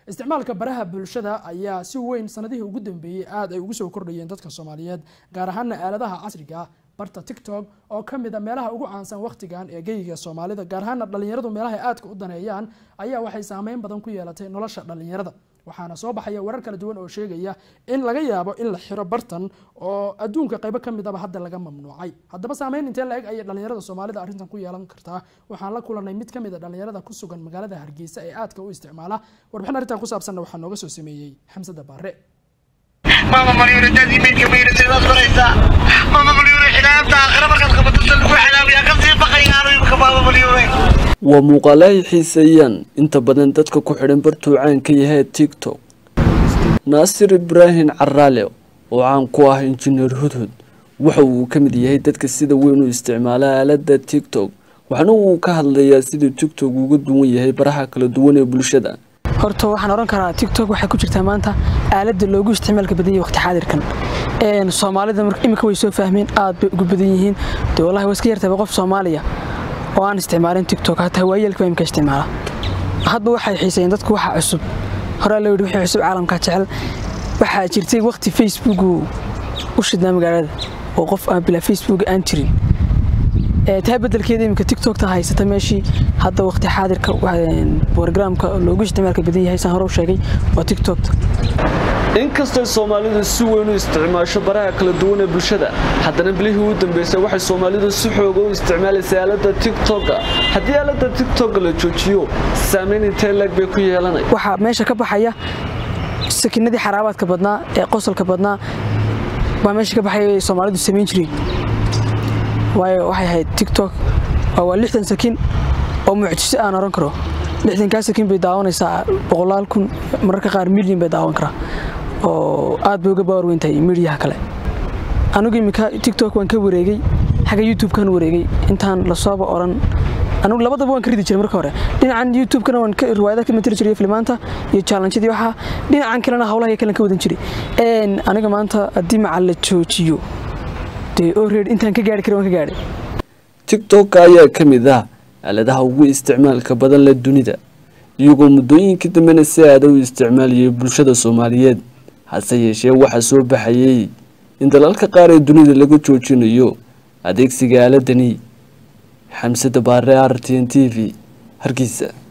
isticmaalka baraha bulshada ayaa si weyn sanadihii ugu dambeeyey aada ay ugu soo kordhayeen dadka soomaaliyeed gaar ahaana aaladaha casriga barta tiktok oo ka mid a meelaha ugu caansan wakhtigan ee geyga soomaalida gaar ahaana dhalinyaradu meelaha aadka u daneeyaan ayaa waxay saameyn badan ku yeelatay nolosha dhalinyarada waxaana soo baxaya warar kala duwan oo sheegaya in laga yaabo in la xiro bartan oo adduunka qaybo ka midaba hadda laga mamnuucay haddaba saameyn intee la eg ayay dhalinyarada soomaalida arrintan ku yeelan kartaa waxaan la kulanay mid kamid a dhalinyarada ku sugan magaalada hargeysa ee aadka u isticmaala warbixin arrintan ku saabsanna waxaa nooga soo sameeyey xamsada baare maama malyuuna daadii meydka mayrasidaad baraysaa maama malyuuna xilaabta aakhira markaad qabato sal lagu xilaabiyaa ka sii baqayaanu imika maama malyuune waa muuqaalo ay xiiseeyaan inta badan dadka ku xidhan bartuu caan ka yahay tiktok naasir ibraahim caraale oo caan ku ah injineer hudhud waxa uu ka mid yahay dadka sida weyn u isticmaala aalada tiktok waxaana uu ka hadlayaa siduu tiktok uga duwan yahay baraha kala duwan ee bulshada horta waxaan oran karaa tiktok waxay ku jirtaa maanta aaladda loogu isticmaalka badan yahay waqti xaadirkan soomaalida imika way soo fahmeen aad bay ugu badan yihiin dee wallahi waa iska yartaba qof soomaaliya oo aan isticmaalin tiktok hataa waayeelka imika isticmaala hadba waxay xiiseeyeen dadku waxa cusub horaa loo yidhi wixii cusub caalamka jecel waxaa jirtay waqti facebooku u shidnaa magaalada oo qof aan bilaa facebook aan jirin taa bedelkeeda iminka tiktokta haysata meeshii hadda waqti xaadirka borogramka loogu isticmaalka badan yahay saan hore u sheegay waa tiktokta inkastay soomaalidu si weyn u isticmaasho baraha kala duwan ee bulshada haddana bilihii u dambeysay waxay soomaalidu si xooga u isticmaalaysay aalada tiktoka haddii aalada tiktoka la joojiyo saameyn intee leeg bay ku yeelanay waxaa meesha ka baxaya sakinadii xaraabaadka badnaa ee qosolka badnaa baa meesha ka baxaya soomaalidu samayn jireen waayo waxay ahayd tiktok waa lixdan sakin oo mucjiso aan oran karo lixdankaa sakin bay daawanaysaa boqolaal kun mararka qaar milyan bay daawan karaa oo aad bay uga baawar weyn tahay midiyaha kale anigu iminka tiktok waan ka wareegay xagga youtube-kan wareegay intaan lasooba oran anigu labadaba waan ka ridi jiray marka hore dhinacan youtube-kana waan riwaayada ka matali jiray filmaanta iyo challenge-yadii waxaa dhinacan kalena hawlaha kalen ka wadan jiray aniga maanta haddii macal la joojiyo dee oreed intaan ka gaari kara waan ka gaadhay tiktok ayaa ka mid ah aaladaha ugu isticmaalka badan leh dunida iyagoo muddooyinkii dambena si aada u isticmaalayay bulshada soomaaliyeed hase yeeshee waxaa soo baxayay in dalalka qaar ee dunida laga joojinayo adeegsiga aaladani xamsada baare r t n t v hargeysa